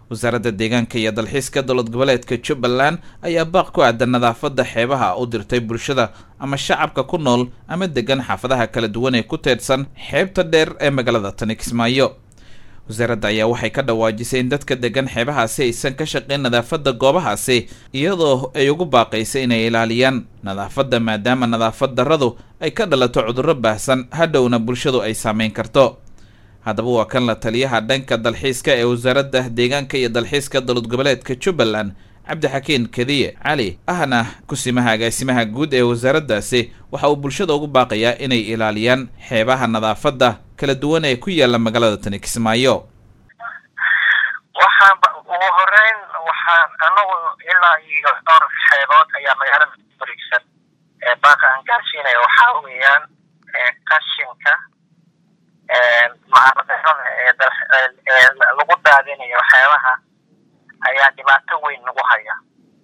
wasaaradda deegaanka iyo dalxiiska dowlad goboleedka jubbaland ayaa baaq ku aadan nadaafadda xeebaha u dirtay bulshada ama shacabka ku nool ama degan xaafadaha kala duwan ee ku teedsan xeebta dheer ee magaalada tani kismaayo wasaaradda ayaa waxay ka dhawaajisay in dadka degan xeebahaasi aysan ka shaqayn nadaafadda goobahaasi iyadoo ay ugu baaqaysay inay ilaaliyaan nadaafadda maadaama nadaafad darradu ay ka dhalato cudurro baahsan hadhowna bulshadu ay saameyn karto haddaba waa kan la taliyaha dhanka dalxiiska ee wasaaradda deegaanka iyo dalxiiska dowlad goboleedka jubbaland cabdixakiin kadiye cali ahna kusimaha agaasimaha guud ee wasaaraddaasi waxa uu bulshada ugu baaqayaa inay ilaaliyaan xeebaha nadaafadda kala duwan ee ku yaalla magaalada tani kismaayo waxaan ugu horeyn waxaan anagu ilaa iyo dhowr xeebood ayaa magaalada wareegsan ee baaqa aan gaarsiinaya waxaa weeyaan qashinka macaradarada ee lagu daadinayo xeebaha ayaa dhibaato weyn nagu haya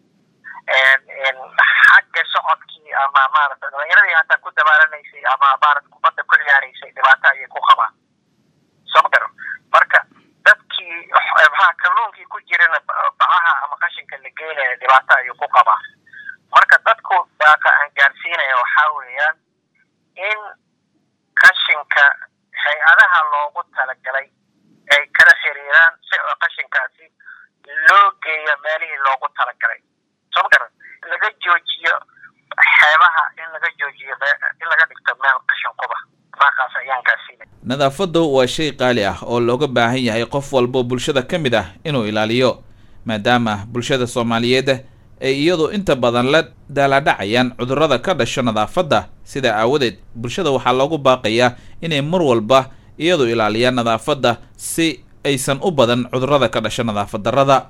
xagga socodkii ama maarata dhalinyaradii hataa ku dabaaranaysay ama maarata kubadda ku ciyaaraysay dhibaato ayay ku qabaan soo ma marka dadkii maxaa kalluunkii ku jirana bacaha ama qashinka la geynaya dhibaato ayuu ku qabaa marka dadku baaqa aan gaarsiinaya waxaa weeyaan in qashinka hay-adaha loogu talagalay ay kala xiriiraan si oo qashinkaasi loo geeyo meelihii loogu talagalay soo ma garan laga joojiyo xeebaha in laga joojiyo in laga dhigto meel qashin quba baaqaas ayaan gaarsiinay nadaafaddu waa shay qaali ah oo looga baahan yahay qof walbo bulshada ka mid ah inuu ilaaliyo maadaama bulshada soomaaliyeed ay iyadu inta badan la daaladhacayaan cudurrada ka dhasho nadaafadda sidaa aawadeed bulshada waxaa loogu baaqayaa inay mar walba iyadu ilaaliyaan nadaafadda si aysan u badan cudurrada ka dhasho nadaafad darrada